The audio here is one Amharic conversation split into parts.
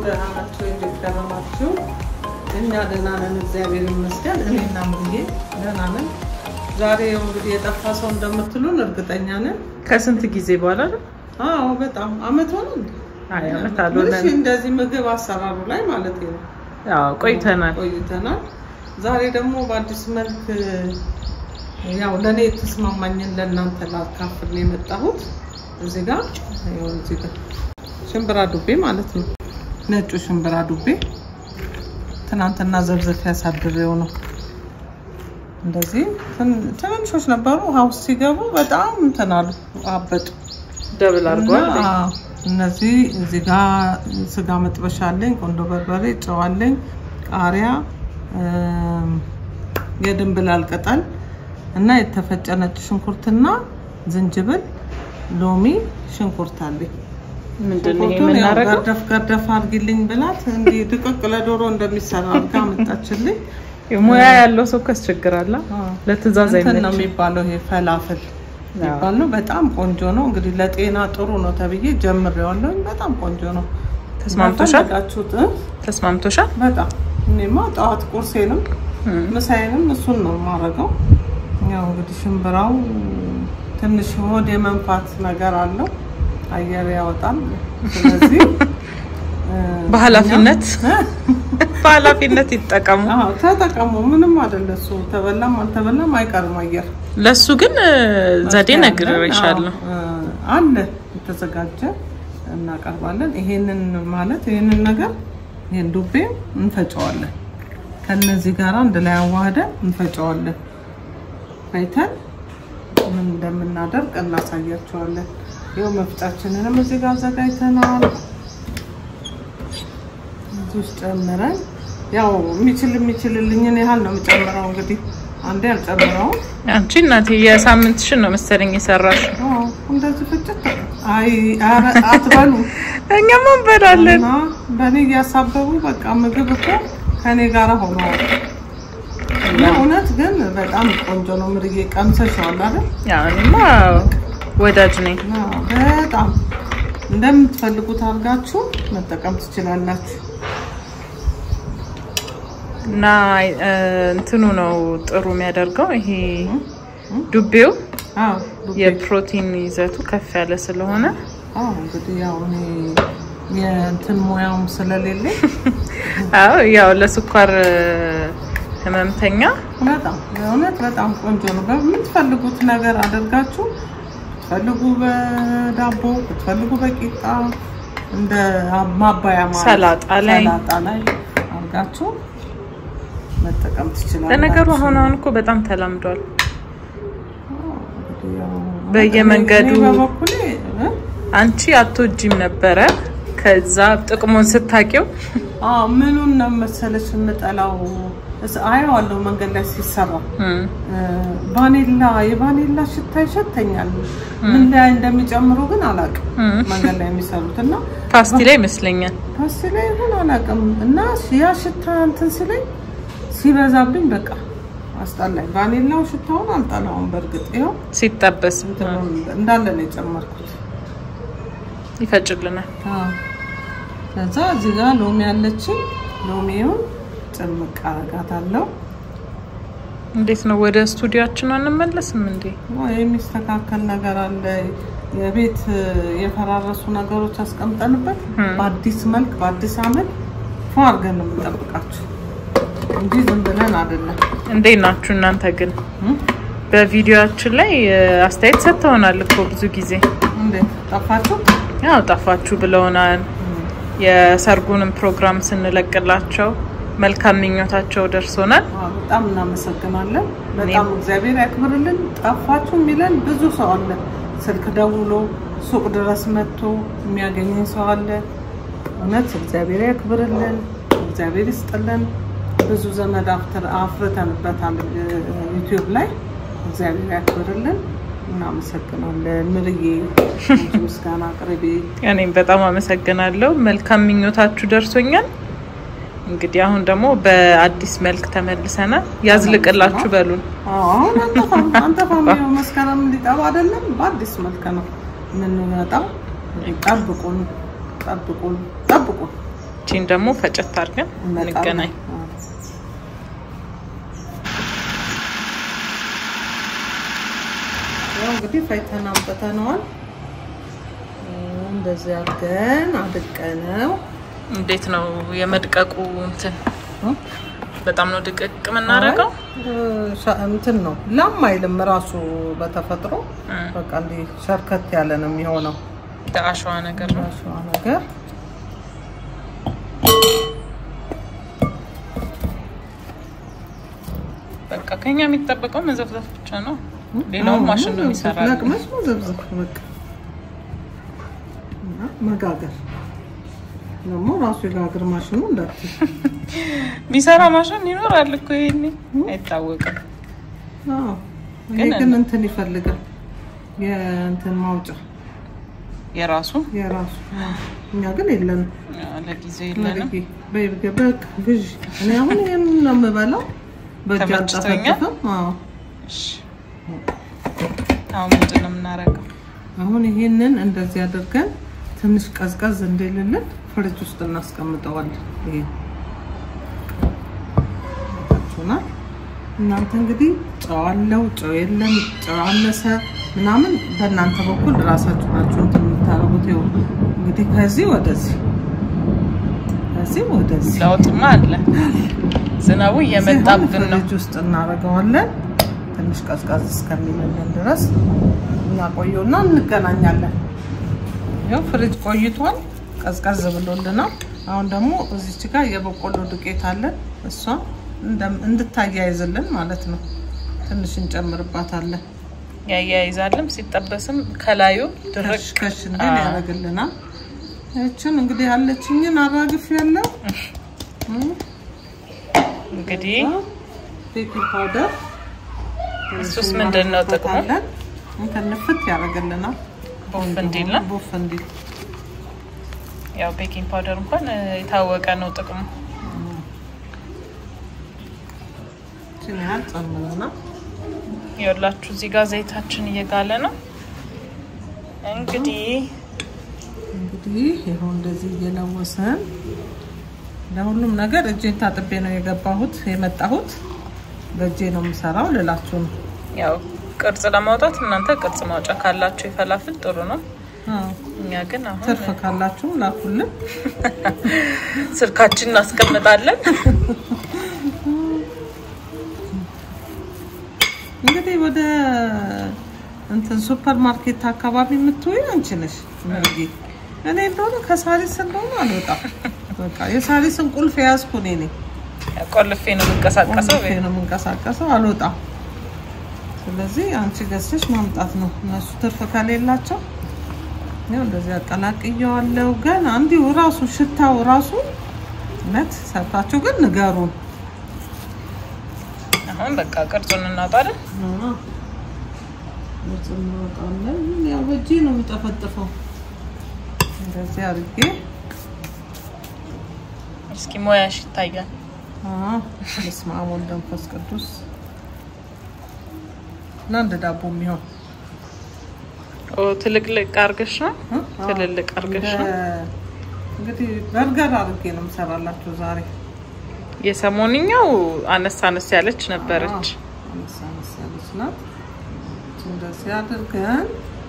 ደህና ናቸው። እንዴት ከረማችሁ? እኛ ደህና ነን፣ እግዚአብሔር ይመስገን። እኔና ሙዬ ደህና ነን። ዛሬ ያው እንግዲህ የጠፋ ሰው እንደምትሉን እርግጠኛ ነን። ከስንት ጊዜ በኋላ ነው? አዎ በጣም አመት ሆነ እንዴ? አይ አመት ምንሽ አልሆነም። እንደዚህ ምግብ አሰራሩ ላይ ማለት ነው ያው ቆይተናል። ቆይተናል። ዛሬ ደግሞ በአዲስ መልክ ያው ለእኔ የተስማማኝን ለእናንተ ላካፍል ነው የመጣሁት። እዚህ ጋር ይኸው እዚህ ጋር ሽምብራ ዱቤ ማለት ነው። ነጩ ሽምብራ ዱቤ ትናንትና ዘብዘፍ ያሳድሬው ነው። እንደዚህ ትን- ትንንሾች ነበሩ። ውሃ ውስጥ ሲገቡ በጣም እንትን አሉ አበጡ። ደብል አድርጓል። እና እነዚህ እዚህ ጋር ስጋ መጥበሻ አለኝ፣ ቆንዶ በርበሬ፣ ጨው አለኝ፣ ቃሪያ፣ እም፣ የድንብላል ቅጠል እና የተፈጨ ነጭ ሽንኩርትና ዝንጅብል፣ ሎሚ፣ ሽንኩርት አለኝ። ምንድን ነው ይሄ ሽንኩርቱን ያው የምናደርገው? ገርደፍ ገርደፍ አድርጊልኝ ብላት እንዲህ ድቅቅ ለዶሮ እንደሚሰራ አድርጋ መጣችልኝ። ሙያ ያለው ሰው ካስቸግራላ ለትእዛዝ እንትን ነው አይመችም። የሚባለው ይሄ ፈላፍል የሚባል ነው። በጣም ቆንጆ ነው። እንግዲህ ለጤና ጥሩ ነው ተብዬ ጀምሬዋለሁ። በጣም ቆንጆ ነው። ተስማምቶሻል? ፈለጋችሁት እ? ተስማምቶሻል? በጣም እኔማ ጠዋት ቁርሴንም እም። ምሳዬንም እሱን ነው የማደርገው። ያው እንግዲህ ሽምብራው ትንሽ ሆድ የመንፋት ነገር አለው፣ አየር ያወጣል። ስለዚህ እ፣ በኃላፊነት እኛ- በኃላፊነት ይጠቀሙ። አዎ ተጠቀሙ። ምንም አይደለ እሱ ተበላም አልተበላም አይቀርም አየር ለሱ ግን እ፣ ዘዴ ነግሬሻለሁ። አዎ፣ አለ የተዘጋጀ እናቀርባለን። ይሄንን ማለት ይሄንን ነገር ይሄን ዱቤ እንፈጨዋለን። ከነዚህ ጋር አንድ ላይ አዋህደን እንፈጨዋለን። ፈይተን ምን እንደምናደርግ እናሳያቸዋለን። ይኸው መፍጫችንንም እዚህ ጋር አዘጋጅተናል። እዚህ ውስጥ ጨምረን ያው የሚችል የሚችልልኝን ያህል ነው የምጨምረው። እንግዲህ አንዴ አልጨምረውም። አንቺ እናቴ የሳምንትሽን ነው መሰለኝ የሰራሽ። አዎ፣ እንደዚህ ፍጭት አይ ኧረ አትበሉ እኛም እንበላለን። እና በእኔ እያሳበቡ በቃ ምግብ እኮ ከኔ ጋር ሆነዋል። እና እውነት ግን በጣም ቆንጆ ነው። ምርዬ ቀምሰሽዋል አይደል? ያው እኔማ ወዳጅ ነኝ። እና በጣም እንደምትፈልጉት አድርጋችሁ መጠቀም ትችላላችሁ። እና እ፣ እንትኑ ነው ጥሩ የሚያደርገው ይሄ ዱቤው አዎ ዱቤ። የፕሮቲን ይዘቱ ከፍ ያለ ስለሆነ አዎ እንግዲህ ያው እኔ የእንትን ሙያውም ስለሌለኝ አዎ ያው ለስኳር እ፣ ህመምተኛ በጣም በእውነት በጣም ቆንጆ ነው። በምትፈልጉት ነገር አድርጋችሁ ብትፈልጉ በዳቦ ብትፈልጉ በቂጣ እንደ ማባያ ማለት ሰላጣ ላይ ሰላጣ ላይ አድርጋችሁ መጠቀም ትችላላችሁ። ለነገሩ አሁን አሁን እኮ በጣም ተላምዷል። እንግዲህ ያው በየመንገዱ እኔ በበኩሌ እ? አንቺ አትወጂም ነበረ። ከዛ ጥቅሙን ስታቂው አዎ ምኑን ነው መሰለሽ የምጠላው እስ- አየዋለሁ መንገድ ላይ ሲሰራ ቫኔላ የቫኔላ ሽታ ይሸተኛል። ምን ላይ እንደሚጨምሩ ግን አላውቅም። መንገድ ላይ የሚሰሩት እና ፓስቲ ላይ ይመስለኛል ፓስቲ ላይ ይሁን አላውቅም። እና ያ ሽታ እንትን ሲለኝ ሲበዛብኝ በቃ አስጠላኝ። ቫኔላው ሽታውን አልጠላውም። በእርግጥ ይኸው ሲጠበስ እንትኑን እንዳለ ነው የጨመርኩት። ይፈጭልናል። አዎ። ከዛ እዚህ ጋር ሎሚ ያለችን ሎሚውን ጭምቅ አረጋታለሁ። እንዴት ነው ወደ ስቱዲዮችን አንመለስም እንዴ? የሚስተካከል ነገር አለ። የቤት የፈራረሱ ነገሮች አስቀምጠንበት በአዲስ መልክ በአዲስ አመት ፎ አድርገን ነው የምንጠብቃችሁ እንጂ ዝም ብለን አይደለም። እንዴት ናችሁ እናንተ ግን? እም? በቪዲዮአችን ላይ እ፣ አስተያየት ሰጥተውናል እኮ ብዙ ጊዜ እንዴት ጠፋችሁ? ያው ጠፋችሁ ብለውናል። የሰርጉንም ፕሮግራም ስንለቅላቸው መልካም ምኞታቸው ደርሶናል። አዎ፣ በጣም እናመሰግናለን። በጣም እግዚአብሔር ያክብርልን። ጠፋችሁ የሚለን ብዙ ሰው አለ። ስልክ ደውሎ ሱቅ ድረስ መጥቶ የሚያገኘን ሰው አለ። እውነት እግዚአብሔር ያክብርልን፣ እግዚአብሔር ይስጥልን። ብዙ ዘመድ አፍትር- አፍርተንበታል ዩቲዩብ ላይ እግዚአብሔር ያክብርልን። እናመሰግናለን። ምርዬ አንቺ ምስጋና አቅርቤ እኔም በጣም አመሰግናለሁ። መልካም ምኞታችሁ ደርሶኛል። እንግዲህ አሁን ደግሞ በአዲስ መልክ ተመልሰናል። ያዝልቅላችሁ በሉን። አሁን አንጠፋም አንጠፋም። ይኸው መስከረም ሊጠባ አይደለም፣ በአዲስ መልክ ነው የምንመጣው። ጠብቁን፣ ጠብቁን፣ ጠብቁን። እቺን ደግሞ ፈጨት አድርገን እንመጣለን። እንገናኝ። አዎ። ያው እንግዲህ ፈይተን አምጥተነዋል። እንደዚህ አድርገን አድቀነው እንዴት ነው የመድቀቁ እንትን? እ? በጣም ነው ድቅቅ የምናደርገው። እ፣ ሻ- እንትን ነው ላም አይልም ራሱ በተፈጥሮ እ፣ በቃ እንዲህ ሸርከት ያለ ነው የሚሆነው እንደ አሸዋ ነገር ነው። ራሷ ነገር በቃ ከኛ የሚጠበቀው መዘፍዘፍ ብቻ ነው። ሌላውን ማሽን ነው የሚሰራው። ለቅመሽ መዘብዘብ በቃ እና መጋገር ደግሞ ራሱ የጋግር ማሽኑ እንዳትል የሚሰራ ማሽን ይኖራል እኮ ይሄኔ አይታወቅም። አዎ። ይሄ ግን ግን እንትን ይፈልጋል የእንትን ማውጫ የራሱ የራሱ አዎ። እኛ ግን የለንም። አ፣ ለጊዜው የለንም። መርጌ በይርገ በቃ ግዢ። እኔ አሁን ይሄን ነው የምበላው። በእጅ ተመችቶኛል? አልጠፈጥፍም። አዎ እሺ። አሁን ምንድን ነው የምናደርገው? አሁን ይሄንን እንደዚህ አድርገን ትንሽ ቀዝቀዝ እንዲልልን ፍሪጅ ውስጥ እናስቀምጠዋለን። ይሄ ታችሁናል። እናንተ እንግዲህ ጨው አለው ጨው የለም ጨው አነሰ ምናምን በእናንተ በኩል ራሳችሁ ናችሁ እንትን የምታደርጉት። ይኸው እንግዲህ ከዚህ ወደዚህ ከዚህ ወደዚህ ለውጥማ አለ። ዝናቡ እየመጣብን ነው። ፍሪጅ ውስጥ እናደርገዋለን። ትንሽ ቀዝቀዝ እስከሚልልን ድረስ እናቆየውና እንገናኛለን። ይኸው ፍሪጅ ቆይቷል፣ ቀዝቀዝ ብሎልናል። አሁን ደግሞ እዚች ጋር የበቆሎ ዱቄት አለን። እሷ እንደ- እንድታያይዝልን ማለት ነው። ትንሽ እንጨምርባታለን። ያያይዛልም ሲጠበስም ከላዩ ድርቅ ከሽ ከሽ እንዲል ያደርግልናል። ይችን እንግዲህ ያለችኝን አራግፍ ያለው እንግዲህ ቤኪንግ ፓውደር እሱስ ምንድን ነው ጥቅሙ? እንትን ንፍት ያደርግልናል። ቦፍ እንዲል ነው። ቦፍ እንዲል ያው ቤኪንግ ፓውደር እንኳን እ፣ የታወቀ ነው ጥቅሙ። ችን ያህል ጨምረና ይኸውላችሁ እዚህ ጋር ዘይታችን እየጋለ ነው። እንግዲህ እንግዲህ ይኸው እንደዚህ እየለወሰን ለሁሉም ነገር እጄን ታጥቤ ነው የገባሁት የመጣሁት። በእጄ ነው የምሰራው ልላችሁ ነው። ያው ቅርጽ ለማውጣት እናንተ ቅርጽ ማውጫ ካላችሁ የፈላፍል ጥሩ ነው። አዎ፣ እኛ ግን አሁን ትርፍ ካላችሁ ላኩልን። ስልካችን እናስቀምጣለን። እንግዲህ ወደ እንትን ሱፐር ማርኬት አካባቢ የምትውይ አንቺ ነሽ መርጌ። እኔ እንደሆነ ከሳሪስ እንደሆነ አልወጣም። በቃ የሳሪስን ቁልፍ የያዝኩ እኔ ነኝ። ቆልፌ ነው የምንቀሳቀሰው። ቆልፌ ነው የምንቀሳቀሰው፣ አልወጣም። ስለዚህ አንቺ ገዝተሽ ማምጣት ነው። እነሱ ትርፍ ከሌላቸው ያው እንደዚህ አቀላቅየዋለሁ። ገና እንዲሁ ራሱ ሽታው ራሱ እውነት ሰርታችሁ ግን ንገሩን። አሁን በቃ ቅርጹን እናውጣለን። ወጥ እናወጣለን። ያው በእጄ ነው የምጠፈጥፈው። እንደዚህ አድርጌ እስኪ ሞያሽ ይታያል። አዎ፣ በስመ አብ ወወልድ ወመንፈስ ቅዱስ ለአንድ ዳቦ የሚሆን ኦ ትልቅልቅ አርገሽ ነው እ? ትልልቅ አርገሽ ነው። እንደ- እንግዲህ በርገር አድርጌ ነው የምሰራላችሁ ዛሬ። የሰሞንኛው አነስ አነስ ያለች ነበረች። አዎ፣ አነስ አነስ ያለች ናት። እንደዚህ አድርገን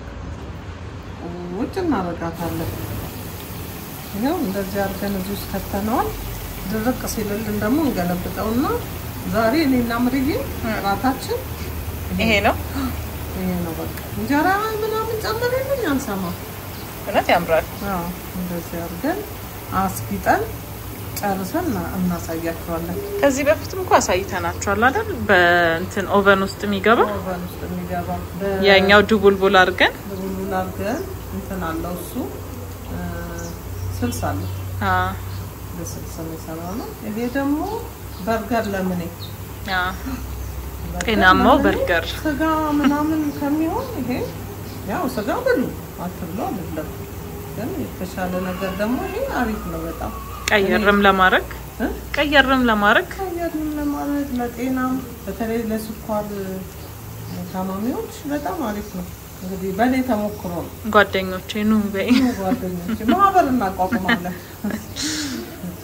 ውጭ እናደርጋታለን። ይኸው እንደዚህ አድርገን እዚህ ውስጥ ከተነዋል። ድርቅ ሲልልን ደግሞ እንገለብጠውና ዛሬ እኔና ምርዬ እራታችን ይሄ ነው ይሄ ነው። በቃ እንጀራ ምናምን ጨምሬልኝ አንሰማም። እውነት ያምራል። አዎ እንደዚህ አድርገን አስጊጠን ጨርሰን እና- እናሳያቸዋለን። ከዚህ በፊትም እኮ አሳይተናችኋል አይደል? በእንትን ኦቨን ውስጥ የሚገባ ኦቨን ውስጥ የሚገባ ያኛው ድቡልቡል አድርገን በቡሉን አድርገን እንትን አለው እሱ እ፣ ስልስ አለው አ በስልስ የሚሰራ ነው። ይሄ ደግሞ በርገር ለምኔ አ ጤናማው ለምኔ በርገር ስጋ ምናምን ከሚሆን ይሄ ያው ስጋ ብሉ አትብሎ አይደለም፣ ግን የተሻለ ነገር ደግሞ ይሄ አሪፍ ነው በጣም ቀየርም ለማድረግ እ? ቀየርም ለማድረግ አየርን ለማለት ለጤናም በተለይ ለስኳር ታማሚዎች በጣም አሪፍ ነው። እንግዲህ በእኔ ተሞክሮ ነው። ጓደኞቼ ኑ በይ። ጓደኞች ማህበር እናቋቁማለን።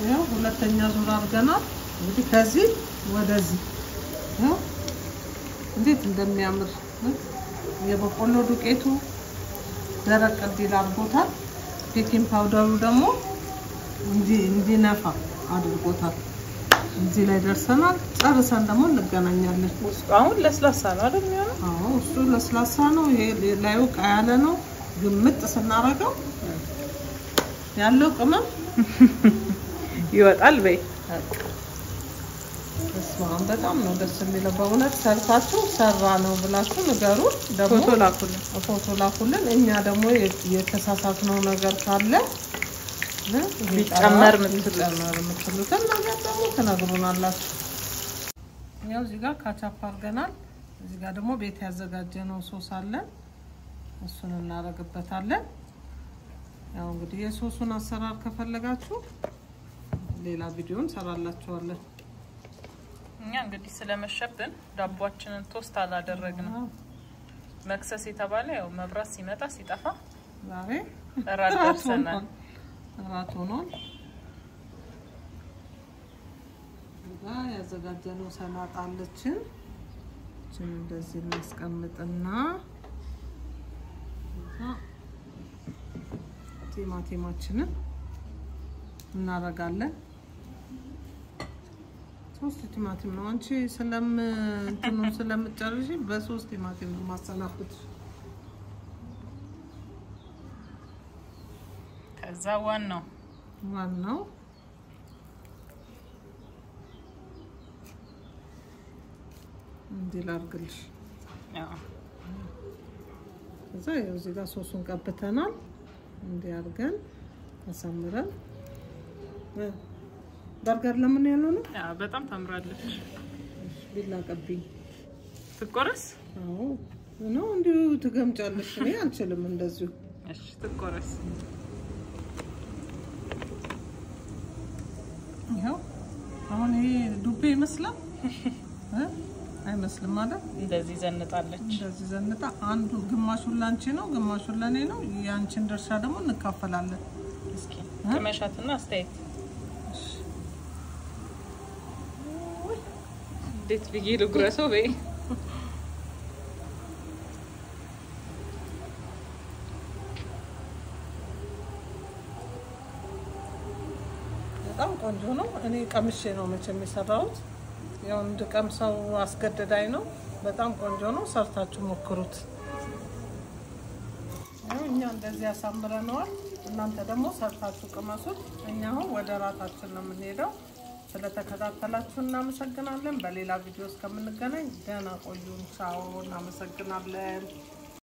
ይኸው ሁለተኛ ዙር አድርገናል። እንግዲህ ከዚህ ወደዚህ ይኸው እንዴት እንደሚያምር የበቆሎ ዱቄቱ ደረቅ እንዲል አድርጎታል። ቤኪንግ ፓውደሩ ደግሞ እንዲነፋ አድርጎታል። እዚህ ላይ ደርሰናል። ጨርሰን ደግሞ እንገናኛለን። አሁን ለስላሳ ነው አይደል የሚሆነው? አዎ እሱ ለስላሳ ነው። ይሄ ላዩ ቃ ያለ ነው። ግምጥ ስናረገው ያለው ቅመም ይወጣል። በይ እስማን በጣም ነው ደስ የሚለው በእውነት ሰርታችሁ ሰራ ነው ብላችሁ ንገሩን። ደግሞ ፎቶ ላኩልን። ፎቶ ላኩልን። እኛ ደግሞ የተሳሳትነው ነገር ካለ ቢጨመር ቢጨመር የምትሉትን ነገር ደግሞ ትነግሩናላችሁ። ያው እዚህ ጋር ካቻፕ አድርገናል። እዚህ ጋር ደግሞ ቤት ያዘጋጀነው ሶስ አለን። እሱን እናደርግበታለን። ያው እንግዲህ የሶሱን አሰራር ከፈለጋችሁ ሌላ ቪዲዮ እንሰራላችኋለን። እኛ እንግዲህ ስለመሸብን ዳቧችንን ቶስት አላደረግንም። መክሰስ የተባለ ያው መብራት ሲመጣ ሲጠፋ ዛሬ እራት ደርሰናል። እራት ሆኗል። እዛ ያዘጋጀነው ሰላጣ አለችን። እችን እንደዚህ እናስቀምጥና እዛ ቲማቲማችንን እናደርጋለን። ሶስት ቲማቲም ነው። አንቺ ስለም እንትኑ ስለምጨርሽ በሶስት ቲማቲም ነው ማሰናፍት። ከዛ ዋናው ዋናው እንዲህ ላድርግልሽ። ያው ከዛ ያው እዚህ ጋር ሶሱን ቀብተናል። እንዲህ አድርገን አሳምረን በርገር ለምን ያለው ነው ያው በጣም ታምራለች። ቢላ ቀብኝ። ትቆረስ? አዎ ነው እንዲሁ ትገምጫለሽ። እኔ አልችልም እንደዚሁ። እሺ ትቆረስ። ይኸው አሁን ይሄ ዱቤ ይመስላል እ አይመስልም ማለት እንደዚህ ዘንጣለች። እንደዚህ ዘንጣ አንዱ ግማሹን ላንቺ ነው፣ ግማሹን ለኔ ነው። የአንቺን ድርሻ ደግሞ እንካፈላለን። እስኪ ቅመሻትና አስተያየት እንዴት ብዬ ልጉረሰው? በይ በጣም ቆንጆ ነው። እኔ ቀምሼ ነው መቼም የሰራሁት። ያው እንድቀምሰው አስገደዳኝ ነው። በጣም ቆንጆ ነው። ሰርታችሁ ሞክሩት። ያው እኛ እንደዚህ ያሳምረነዋል። እናንተ ደግሞ ሰርታችሁ ቅመሱት። እኛ አሁን ወደ ራታችን ነው የምንሄደው። ስለተከታተላችሁ እናመሰግናለን። በሌላ ቪዲዮ እስከምንገናኝ ደህና ቆዩን። ቻው። እናመሰግናለን።